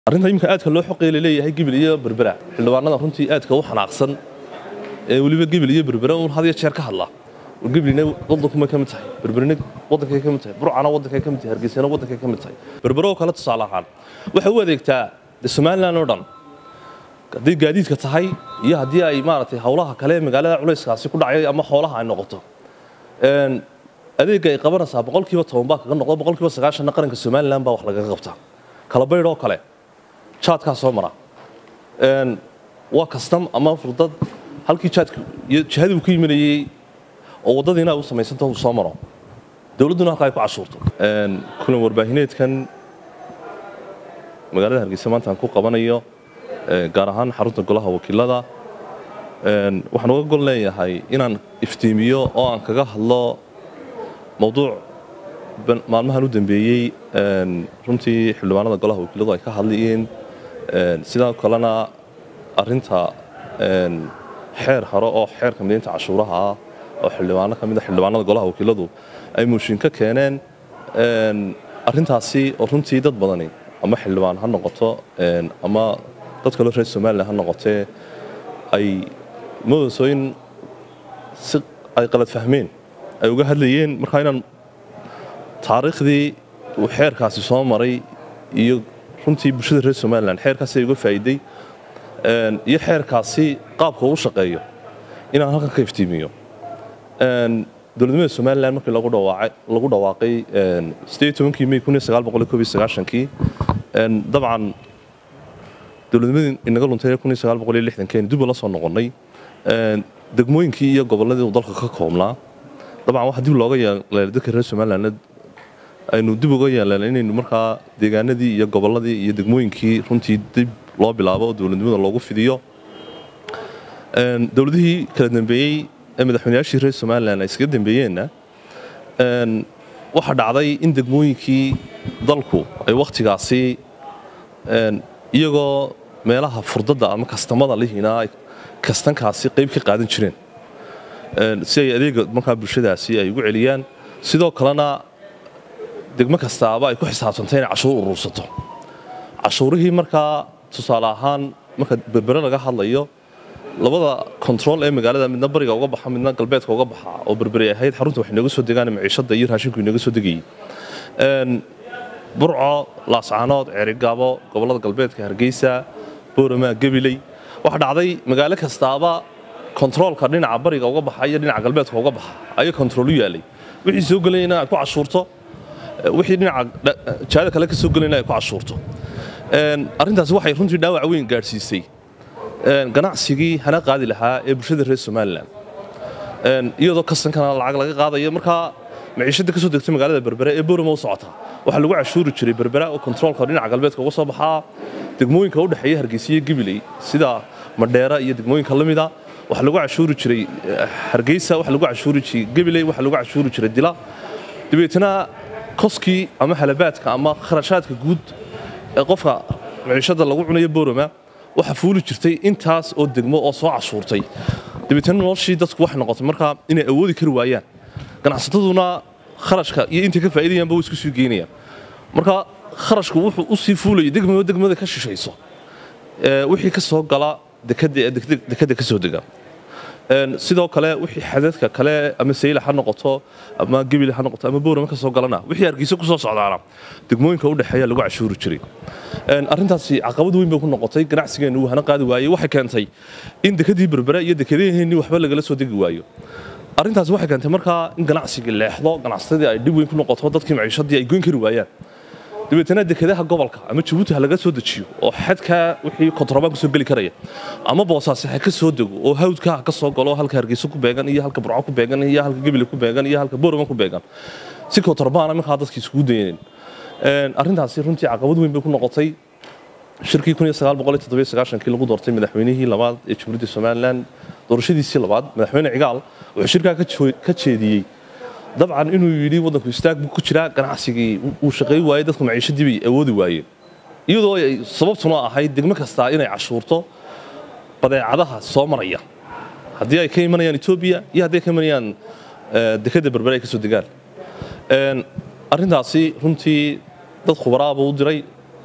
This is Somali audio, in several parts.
arrinta imika aadka loo xoqeey laleeyahay gibil iyo berbera xildhibaanada runtii aadka u xanaaqsan ee weliba gibil iyo berbera uun had iyo jeer ka hadla gibilina waddankumay ka mid tahay berberina waddankay ka mid tahay burcana waddankay ka mid tahay hargeysana waddankay ka mid tahay berbero oo kale tusaale ahaan waxay u adeegtaa de somalilan oo dhan haddii gaadiidka tahay iyo haddii ay maaragtay howlaha kale ee magaalada culayskaasi ku dhacay ama xoolaha ay noqoto adeegga ay qabanaysaa boqolkiiba toban baa kaga noqdo boqolkiiba sagaashanna qaranka somalilan baa wax lagaga qabtaa kala baydh oo kale jaadkaa soo mara waa kastam ama furdad halkii jaadka iyo jihadii uu ka yiminayey oo waddadiina ay u samaysanta uu soo maro dowladduna halka ay ku cashuurto kulan warbaahineedkan magaalada hargeysa maanta aan ku qabanayo gaar ahaan xarunta golaha wakiilada waxaan uga gol leeyahay inaan iftiimiyo oo aan kaga hadlo mowduuc maalmahan u dambeeyey runtii xildhibaanada golaha wakiiladu ay ka hadlayeen sidoo kalena arinta xeer hore oo xeerka midaynta cashuuraha ah oo xildhibaano ka mida xildhibaanada golaha wakiiladu ay mooshin ka keeneen arintaasi oo runtii dad badani ama xildhibaan ha noqoto ama dad kaloo reer somalilan ha noqotee ay moodayso in si ay qalad fahmeen ay uga hadlayeen markaa inaan taariikhdii uu xeerkaasi soo maray iyo runtii bulshada reer somalilan xeerkaasi ay uga faa'iiday iyo xeerkaasi qaabka uu shaqeeyo inaan halkan ka iftiimiyo dowladnimada somalilan markii lagu dhawaaqay kii may kii dabcan dowladnimadii inaga luntay keeni dib la soo noqonnay degmooyinkii iyo gobolladii uu dalka ka koobnaa dabcan waxa dib looga yeelay dadka reer somalilan aynu dib uga yeeleen inaynu markaa deegaanadii iyo gobolladii iyo degmooyinkii runtii dib loo bilaabo oo dowladnimada loogu fidiyo dowladihii kala dambeeyey ee madaxweynayaashii reer somalilan ay iskaga dambeeyeenna waxaa dhacday in degmooyinkii dalku ay wakhtigaasi iyagoo meelaha furdadda ama kastamada lihiina ay kastankaasi qayb ka qaadan jireen si ay adeega markaa bulshadaasi ay ugu celiyaan sidoo kalena degmo kastaaba ay ku xisaabsantay inay cashuur urursato cashuurihii markaa tusaale ahaan marka berbere laga hadlayo labada control ee magaalada midna bariga uga baxa midna galbeedka uga baxa oo berberi ahayd xarunta wax inooga soo degaan maciishada iyo raashinku inooga soo degayey burco laascaanood ceerigaabo gobollada galbeedka hargeysa boorama gabiley waxaa dhacday magaalo kastaaba kontaroolka dhinaca bariga uga baxa iyo dhinaca galbeedka uga baxa ayaa kontarool u yaalay wixii soo gelayna ay ku cashuurto wixii dhinaca jihada kale ka soo gelayna ay ku cashuurto arrintaasi waxay runtii dhaawac weyn gaadhsiisay ganacsigii hana qaadi lahaa ee bulshada reer somalilan iyadoo kastankana lacag laga qaadayo markaa maciishada ka soo degtay magaalada berbere ee boorama u socota waxaa lagu cashuuri jiray berbera oo kontaroolka dhinaca galbeedka uga soo baxaa degmooyinka u dhexeeya hargeysa iyo gibiley sida madheera iyo degmooyinka la mida waxaa lagu cashuuri jiray hargeysa waxaa lagu cashuuri jiray gabiley waxaa lagu cashuuri jiray dila dabeetana koskii ama halabaadka ama kharashaadka guud ee qofka maciishada lagu cunayo boorama waxaa fuuli jirtay intaas oo degmo oo soo cashuurtay dabeetana noloshii dadku waxay noqotay markaa inay awoodi kari waayaan ganacsataduna kharashka iyo intay ka faa'iidayaanba way isku sii geynayaan marka kharashku wuxuu u sii fuulayay degmaba degmada ka shishayso wixii ka soo gala dekada ka soo dega sidoo kale wixii xadadka kale ama sayla ha noqoto ama gebile ha noqoto ama boorama ka soo galana wixii hargeysa ku soo socdaana degmooyinka u dhexeeya lagu cashuuri jiray arrintaasi caqabad weyn bay ku noqotay ganacsigeennu uu hana qaadi waayey waxay keentay in dekadii berbere iyo dekadaheenii waxba lagala soo degi waayo arrintaasi waxay keentay markaa in ganacsigii leexdo ganacsatadii ay dhib weyn ku noqoto dadkii maciishadii ay goyn kari waayaan dabeetana dekadaha gobolka ama jabuuti ha laga soo dejiyo oo xadka wixii kontrabaan kusoo geli karaya ama boosaasi ha ka soo dego oo hawdka ha ka soo galo halka hargeysa ku beegan iyo halka burco ku beegan iyo halka gebile ku beegan iyo halka boorama ku beegan si kontrabaana markaa dadkii isugu dayaneen arrintaasi runtii caqabad weyn bay ku noqotay shirkii kii lagu doortay madaxweynihii labaad ee jamhuuriyadda somalilan doorashadiisii labaad madaxweyne cigaal wuxuu shirkaa ka jeediyey dabcan inuu yidhi waddanku istaag buu ku jiraa ganacsigii uu shaqayn waayey dadku maciishadii bay awoodi waayeen iyadoo ay sababtuna ahayd degmo kastaa inay cashuurto badeecadaha soo maraya haddii ay ka imanayaan etoobiya iyo haddii ay ka imanayaan dekadda berbere ay ka soo degaan arrintaasi runtii dad khubaraaba u diray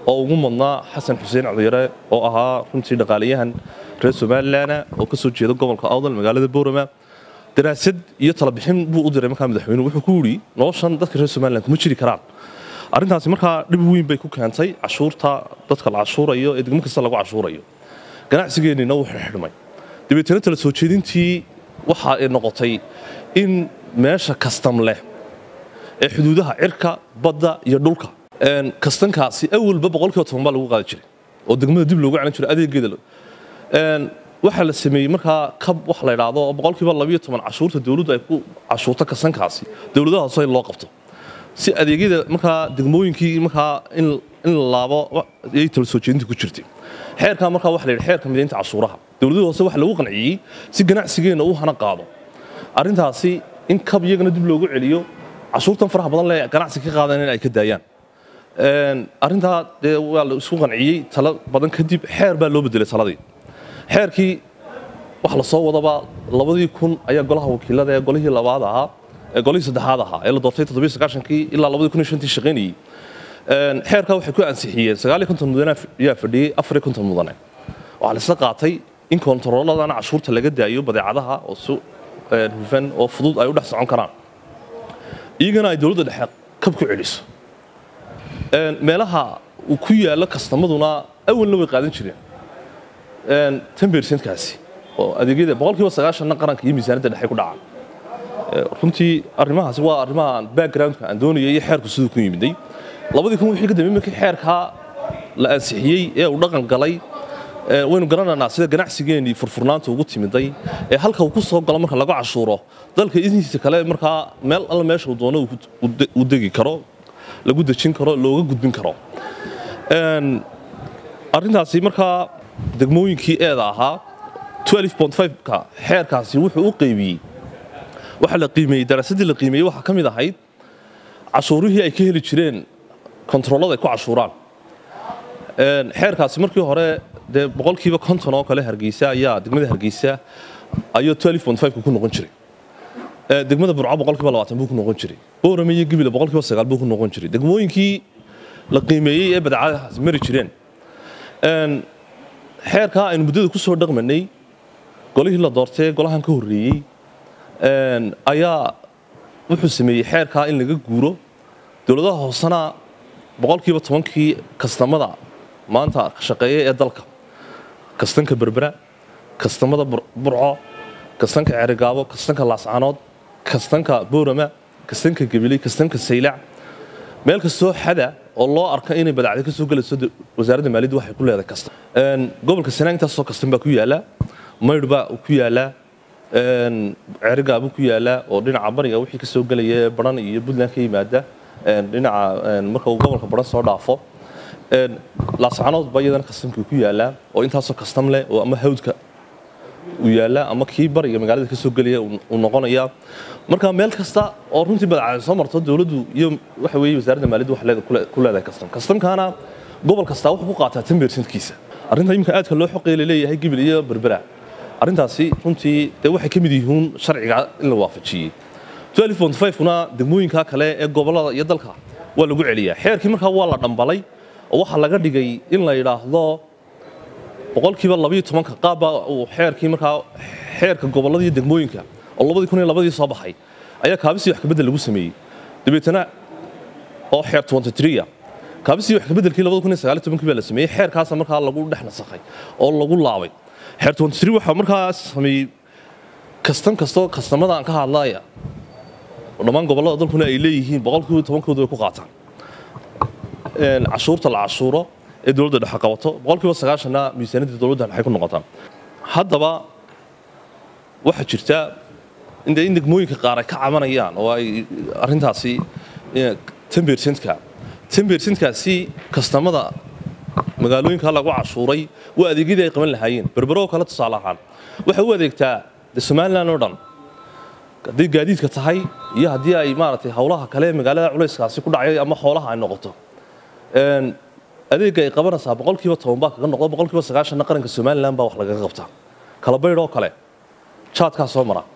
oo ugu mudnaa xasan xuseen codiyare oo ahaa runtii dhaqaalayahan reer somalilanna oo ka soo jeeda gobolka awdal magaalada boorama daraasad iyo talabixin buu u diray markaa madaxweynuhu wuxuu ku yidhi noloshan dadka reer somalilan kuma jiri karaan arrintaasi markaa dhib weyn bay ku keentay cashuurta dadka la cashuurayo ee degmo kasta lagu cashuurayo ganacsigeennina wuu xidhmay dabeetana tala soo jeedintii waxa ay noqotay in meesha kastam leh ee xuduudaha cirka badda iyo dhulka kastankaasi awalba boqolkiiba toban baa lagu qaadi jiray oo degmada dib loogu celin jiray adeegeeda waxaa la sameeyey markaa kab wax la idhaahdo oo boqolkiiba labiyo toban cashuurta dowladdu ay ku cashuurto kastankaasi dowladaha hoose in loo qabto si adeegyada markaa degmooyinkii markaa in la laabo ayay tala soo jeedinta ku jirtay xeerkaa markaa waxa la yidhi xeerka midaynta cashuuraha dowladaha hoose waxa lagu qanciyey si ganacsigeenna uu hana qaado arrintaasi in kab iyagana dib loogu celiyo cashuurtan faraha badan le ganacsi ka qaadan in ay ka daayaan arrintaa dee waa la isku qanciyey talo badan kadib xeer baa loo bedelay taladii xeerkii waxa la soo wadaba labadii kun ayaa golaha wakiilada ee golihii labaad ahaa ee golihii saddexaad ahaa ee la doortay toddobiyo sagaashankii ilaa labadii kun iyo shantii shaqaynayey xeerkaa waxay ku ansixiyeen sagaaliyo konton mudane ayaa fadhiyey afariyo konton mudane waxaa la isla qaatay in kontarooladan cashuurta laga daayo badeecadaha oo si hufan oo fudud ay u dhex socon karaan iyagana ay dowladda dhexe kab ku celiso meelaha uu ku yaallo kastamaduna awalna way qaadan jireen tan bersentkaasi oo adeegyada boqolkiiba sagaashanna qaranka iyo miisaanadda dhexe ku dhacaan runtii arrimahaasi waa arrimaha backgroundka aan doonayay iyo xeerku siduu ku yimiday labadii kun wixii ka dambeeyey markii xeerkaa la ansixiyey ee uu dhaqan galay waynu garanaynaa sida ganacsigeennii furfurnaanta ugu timiday ee halka uu ku soo galo marka lagu cashuuro dalka idinkiisa kale markaa meel alla meesha uu doono uu degi karo lagu dejin karo looga gudbin karo arrintaasi markaa degmooyinkii eeda ahaa ka xeerkaasi wuxuu u qaybiyey waxa la qiimeeyey daraasaddii la qiimeeyey waxaa ka mid ahayd cashuurihii ay ka heli jireen kontaroolada ay ku cashuuraan xeerkaasi markii hore dee boqolkiiba konton oo kale hargeysa ayaa degmada hargeysa ayuu ku noqon jiray degmada burco boqolkiiba labaatan buu ku noqon jiray boorame iyo gibile boqolkiiba sagaal buu ku noqon jiray degmooyinkii la qiimeeyey ee badeecadahaasi mari jireen xeerkaa aynu muddada ku soo dhaqmanay golihii la doortay golahan ka horreeyey ayaa wuxuu sameeyey xeerkaa in laga guuro dowladaha hoosena boqolkiiba tobankii kastamada maanta shaqeeya ee dalka kastanka berbera kastamada burco kastanka cerigaabo kastanka laascanood kastanka boorama kastanka gabiley kastanka saylac meel kastoo xada oo loo arka inay badacda ka soo gelayso wasaaradda maaliyadda waxay ku leedahay kastan gobolka sanaa intaasoo kastan baa ku yaala maydh baa ku yaala cerigaabuu ku yaala oo dhinaca bariga wixii ka soo gelaya baran iyo puntland ka yimaada dhinaca marka uu gobolka baran soo dhaafo laascanood baa iyadana kastamkii ku yaala oo intaasoo kastam leh oo ama hawdka uu yaala ama kii bariga magaalada ka soo gelaya uu noqonaya marka meel kasta oo runtii badacada soo marto dowladdu iyo waxa weeye wasaaradda maaliyadda wax ku leedahay kastam kastamkaana gobol kastaa wuxuu ku qaataa tan beersankiisa arrinta iminka aadka loo xoqeey la leeyahay gibil iyo berbera arrintaasi runtii dee waxay ka mid yihiin sharciga in la waafajiyey kuna degmooyinka kale ee gobollada iyo dalka waa lagu celiyaa xeerkii markaa waa la dhambalay oo waxaa laga dhigay in la yidhaahdo boqolkiiba labayo tobanka qaabba uu xeerkii markaa xeerka gobollada iyo degmooyinka oo labadii kun iyo labadii soo baxay ayaa kaabisii wax kabedel lagu sameeyey dabeetana oo xeer a kaabisii wax kabeddelkii labada kun iyo sagaal iyo tobankii baa la sameeyey xeerkaasa markaa lagu dhex nasakhay oo lagu laabay xeer waxaa markaa sameeyey kastan kastoo kastamada aan ka hadlaya dhammaan gobollada dalkuna ay leeyihiin boqolkiiba tobankoodu way ku qaataan cashuurta la cashuuro ee dowladda dhexe qabato boqolkiiba sagaashanna miisaaniyadda dowladda waxay ku noqotaa haddaba waxaa jirta in degmooyinka qaar ay ka cabanayaan oo ay arrintaasi tembersentka tembersentkaasi kastamada magaalooyinka lagu cashuuray waa adeegyadii ay qaban lahaayeen berberoo kale tusaale ahaan waxay u adeegtaa de somalilan oo dhan hadday gaadiidka tahay iyo haddii ay maaragtay howlaha kale magaalada culayskaasi ku dhacay ama xoolaha ay noqoto adeegga ay qabanaysaa boqolkiiba toban baa kaga noqdo boqolkiiba sagaashanna qaranka somalilan baa wax lagaga qabtaa kala baydh oo kale jaadkaa soo mara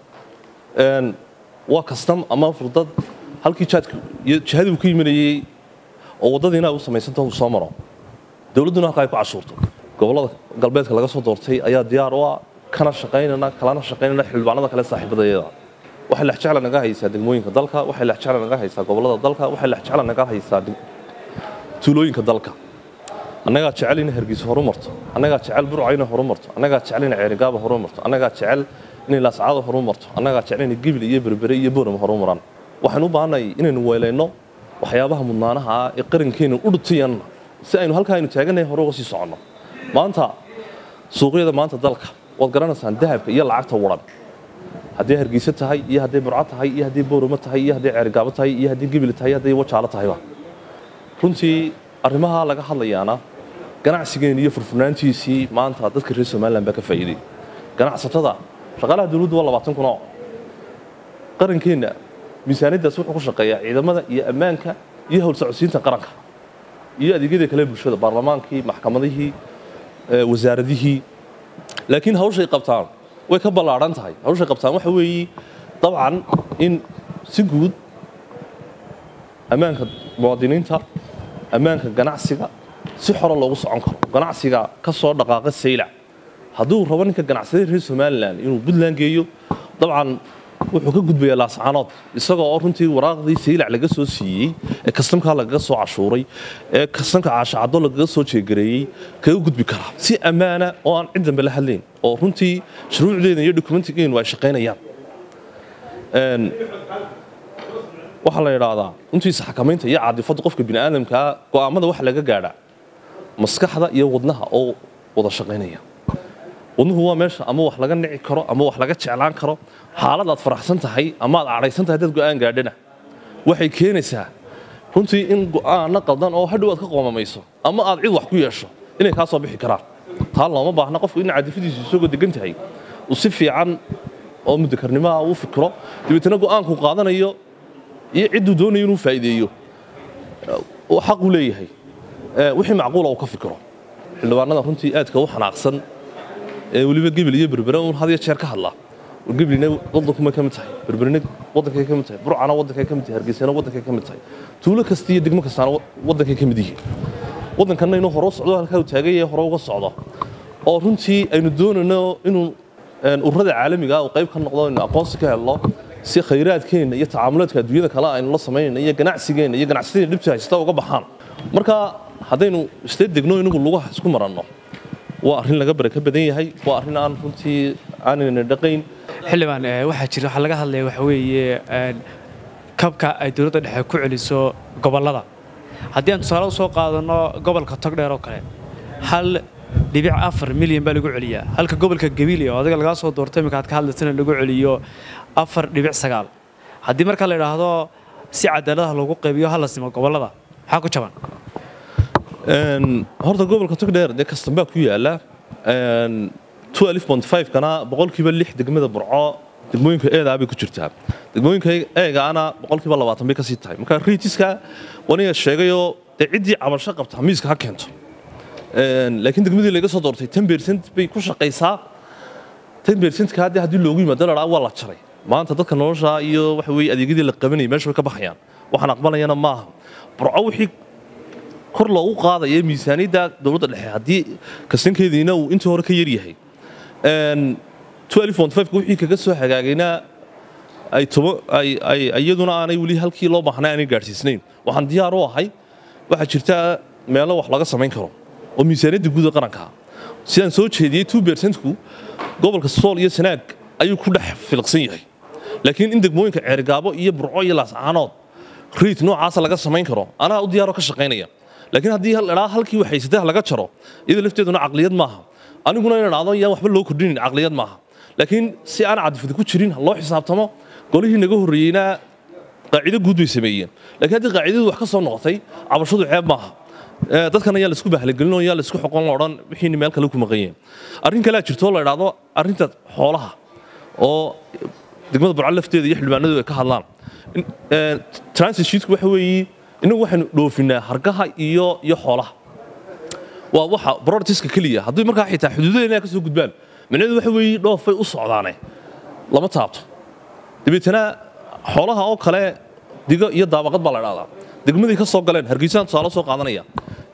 waa kastam ama furdad halkii jaadka iyo jihadii uu ka yiminayey oo waddadiina ay u samaysanta uu soo maro dowladduna halka ay ku cashuurto gobollada galbeedka laga soo doortay ayaa diyaar u ah kana shaqaynana kalana shaqaynana xildhibaanada kale saaxiibadayada waxay lexjecla naga haysaa degmooyinka dalka waxay lexjecla naga haysaa gobollada dalka waxay lexjecla naga haysaa tuulooyinka dalka annagaa jecel inay hargeysa horu marto annagaa jecel burca inay horu marto annagaa jecel inay ceerigaaba horu marto annagaa jecel inay laascaada horu marto annagaa jecel inay gibil iyo berbere iyo boorama horu maraan waxaynu u baahannahay inaynu weelayno waxyaabaha mudnaanaha ah ee qarankeena u dhutiyanna si aynu halkaa aynu taagannahay hore uga sii soconno maanta suuqyada maanta dalka waad garanaysaan dahabka iyo lacagta waran hadday hargeysa tahay iyo hadday burco tahay iyo hadday booramo tahay iyo hadday ceerigaabo tahay iyo hadday gibil tahay hadday wajaalo tahayba runtii arrimaha laga hadlayaana ganacsigeen iyo furfurnaantiisii maanta dadka reer somalilan baa ka faa'iiday ganacsatada shaqaalaha dowladdu waa labaatan kun oo qarankeenna miisaaniyaddaas wuxuu ku shaqeeyaa ciidamada iyo ammaanka iyo howlsocodsiinta qaranka iyo adeegyada kale bulshada baarlamaankii maxkamadihii wasaaradihii laakiin hawshay qabtaan way ka ballaadhan tahay hawshay qabtaan waxa weeye dabcan in si guud ammaanka muwaadiniinta ammaanka ganacsiga si xora loogu socon karo ganacsiga ka soo dhaqaaqa saylac hadduu rabo ninka ganacsada reer somalilan inuu puntland geeyo dabcan wuxuu ka gudbayaa laascaanood isagoo oo runtii waraaqdii saylac laga soo siiyey ee kastamkaa lagaga soo cashuuray ee kastamka caashacado lagaga soo jeegareeyey kaga gudbi karaa si ammaana oo aan cid dambe la hadlayn oo runtii shuruucdeena iyo dokumentigeenu ay shaqaynayaan waxaa la idhaahdaa runtiisa xakamaynta iyo caadifadda qofka bini'aadamkaa go'aamada waxa laga gaadhaa maskaxda iyo wadnaha oo wada shaqaynaya wadnuhu waa meesha ama wax laga nici karo ama wax laga jeclaan karo xaalad aad faraxsan tahay ama aad cadhaysan tahay dad go'aan gaadhana waxay keenaysaa runtii in go'aanna qaldan oo hadhow aad ka qoomamayso ama aad cid wax ku yeesho inay kaa soo bixi karaan taa looma baahna qofku in cadifadiisu isagoo degan tahay uu si fiican oo mudakarnimaha uu fikiro dabeetana go'aanku qaadanayo iyo cidduu doonayo inuu faa'iideeyo xaq uu leeyahay wixii macquula uu ka fikiro xildhibaanada runtii aadka u xanaaqsan ee weliba gebil iyo berbere uun had iyo jeer ka hadla geblina waddankuma ka mid tahay berberina waddankay ka mid tahay burcana waddankay ka mid tahay hargeysana waddankay ka mid tahay tuulo kasta iyo degmo kastaana waddankay ka mid yihiin waddankanna inuu hore u socdo halkaa uu taagan yahay hore uga socdo oo runtii aynu doonayno inuu ururada caalamiga uu qayb ka noqdo inuu aqoonsi ka helno si khayraadkeenna iyo tacaamulaadka adduunyada kale aynu la samaynayno iyo ganacsigeenna iyo ganacsatada dhibta haysta uga baxaan marka haddaynu isla degno inagu lugaha isku maranno waa arrin laga baraka badan yahay waa arrin aan runtii aanayna dhaqayn xildhibaan waxaa jira waxaa laga hadlaya waxa weeye kabka ay dowladda dhexe ku celiso gobollada haddii aan tusaale u soo qaadanno gobolka togdheer oo kale hal dhibic afar milyan baa lagu celiyaa halka gobolka gabiili oo adiga lagaa soo doortay iminka aad ka hadlaysana lagu celiyo afar dhibic sagaal haddii marka la idhaahdo si cadaaladaha loogu qaybiyo hala simo gobollada maxaa ku jaban horta gobolka togdheer dee kastambaa ku yaala kana boqolkiiba lix degmada burco degmooyinka eedaa bay ku jirtaa degmooyinka eegaana boqolkiiba labaatan bay kasii tahay marka riitiska waniga sheegayoo dee ciddii cabasho qabta miiska ha keento laakiin degmadii laga soo doortay ten percent bay ku shaqaysaa ten percentka haddii haddii loogu yimaado la waa la jaray maanta dadka nolosha iyo waxa weeye adeegyadii la qabanayay meesha way ka baxayaan waxaan aqbalayana maaha burco wixii kor loogu qaadaya miisaaniyadda dowladda dhexe haddii kastankeediina uu intii hore ka yar yahay wixii kaga soo hagaagayna iyaduna aanay weli halkii loo baahnay aanay gaadhsiisnayn waxaan diyaar u ahay waxaa jirta meelo wax laga samayn karo oo miisaaniyadda guuda qaranka sidaan soo jeediyey two percentku gobolka sool iyo sanaag ayuu ku dhex filqsan yahay laakiin in degmooyinka ceerigaabo iyo burco iyo laascaanood riit noocaasa laga samayn karo anaa u diyaaroo ka shaqaynaya laakiin haddii ladhaa halkii waxaysatay laga jaro iyada lafteeduna caqliyad maaha aniguna ina dhacdo yaan waxba loo kordhinin caqliyad maaha laakiin si aan cadifada ku jirin loo xisaabtamo golihii naga horreeyeyna qaacido guud bay sameeyeen laakiin haddii qaacidadu wax ka soo noqotay cabashadu ceeb maaha dadkan ayaa laisku bahlagelin oo yaa laisku xoqon la odhan wixiina meel kale ku maqanyeen arrin kalea jirtoo la idhaahdo arrinta xoolaha oo degmada burco lafteeda iyo xildhibaanadu ay ka hadlaan transit sheetku waxa weeye innagu waxaynu dhoofinaa hargaha iyo iyo xoolaha waa waxa brortiska keliya haddii markaa xitaa xuduudadeena ka soo gudbaan micnaheedu waxa weeye dhoofay u socdaane lama taabto dabeetana xoolaha oo kale digo iyo daabaqad baa la dhahdaa degmadii ka soo galeen hargeysaan tusaale soo qaadanaya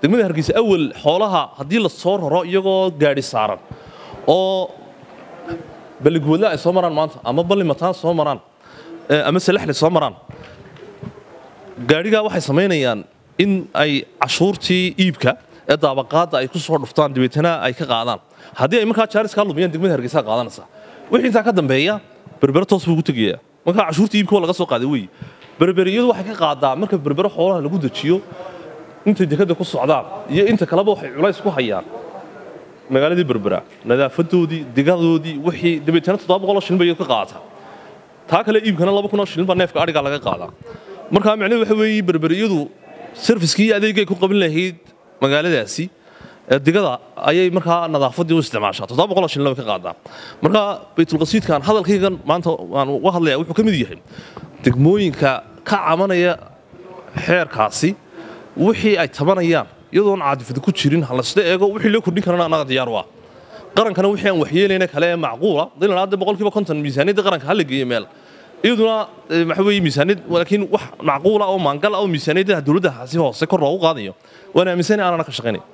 degmada hargeysa awal xoolaha haddii la soo raro iyagoo gaadhi saaran oo balligwadla ay soo maraan maanta ama ballimataan soo maraan ama salaxli soo maraan gaadhigaa waxay samaynayaan in ay cashuurtii iibka ee daabaqaadda ay ku soo dhuftaan dabeetana ay ka qaadaan haddii ay markaa jaariskaa lumiyaan degmada hargeysa qaadanaysaa wixii intaa ka dambeeya berbere toos buu ugu tegayaa markaa cashuurtii iibka waa laga soo qaaday weeye berberiyadu waxay ka qaadaa marka berbere xoolaha lagu dejiyo intay dekadda ku socdaan iyo inta kaleba waxay culays ku hayaan magaaladii berbera nadaafadoodii digadoodii wixii dabeetana toddoba boqoloo shilin bay ka qaata taa kale iibkana laba kunoo shilin baa neefka adhigaa laga qaadaa markaa micnuhu waxa weeye berberiyadu serviskii iyo adeegay ku qabin lahayd magaaladaasi ee digada ayay markaa nadaafaddii u isticmaashaa toddoba boqoloo shilin bay ka qaadaa markaa baytulqasiidkan hadalkaygan maanta waan uga hadlayaa wuxuu ka mid yahay degmooyinka ka cabanaya xeerkaasi wixii ay tabanayaan iyadoon caadifada ku jirin halasla eego wixii loo kordhin karana annaga diyaar waa qarankana wixii aan waxyeelayna kale ee macquula dilan hadda boqolkiiba konton miisaaniyadda qaranka hala geeyo meel iyaduna waxa weeye miisaaniyad laakiin wax macquula oo maangal ah oo miisaaniyadda dowladda si hoose kor loogu qaadayo waan aaminsanahay aanana ka shaqaynay